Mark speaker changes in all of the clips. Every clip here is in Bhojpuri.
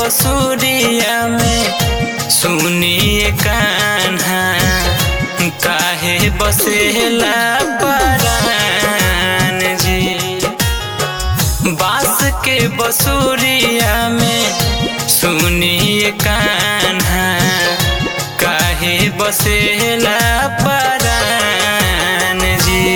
Speaker 1: बसुरिया में सुनिए कान्हा काहे बसेला परान जी बास के बसुरिया में सुनिए कान्हा काहे बसेला परान जी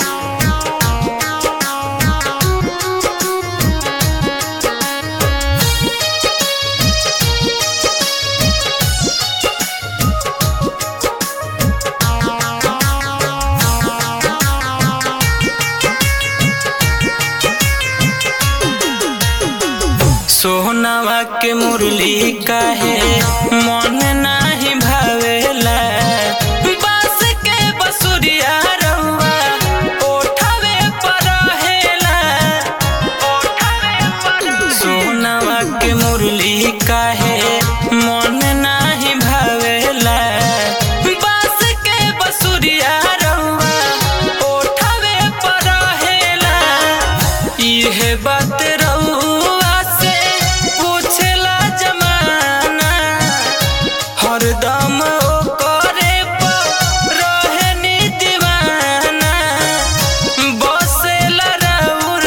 Speaker 1: सोहनवा के मुरली काहे मन नाही भावेला बास के बसुरिया रउआ ओठवे पर रहेला सोहनवा के मुरली काहे मन नाही भावेला बास के बसुरिया रउआ ओठवे पर रहेला इहे बात रउआ से पूछला जमाना हरदम ओकरे पर रहेनी दीवाना बसेला रउर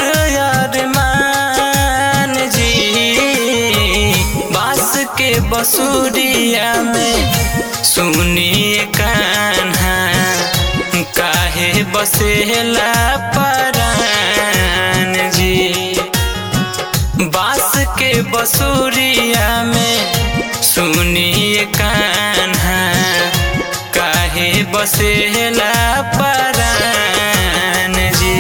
Speaker 1: अरमान जी बास के बसुरिया में सुनिए कान्हा काहे बसेला परान जी बास के बसुरिया में सुनिए कान्हा काहे बसेला परान जी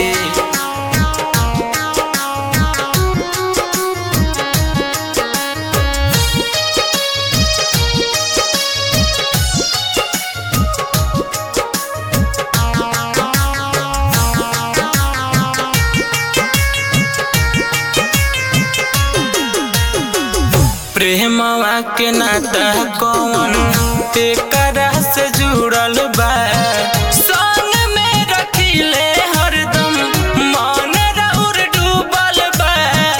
Speaker 1: प्रेमवा के नाता कौन एकरा से जुड़ल बा संग में रखिले हरदम मन रउर डूबल बा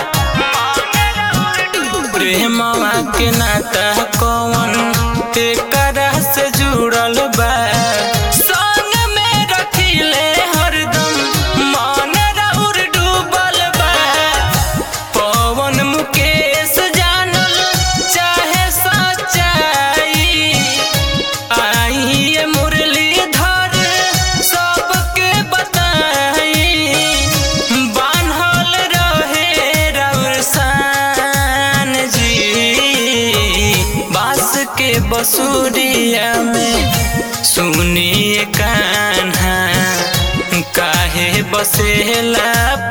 Speaker 1: प्रेमवा के नाता कौन एकरा से जुड़ल बा संग में रखिले हरदम मन रउर डूबल बा पवन मुकेश जानल चाहे सच्चाई आई ये मुरलीधर सबके बताई बान्हल रहे रउर शान जी बास के बसुरिया में सुनिए कान्हा काहे बसेला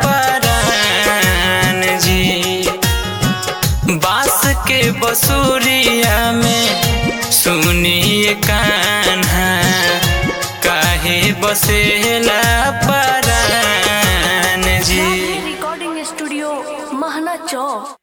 Speaker 1: परान जी बास के बसुरिया में सुनिए कान्हा काहे बसेला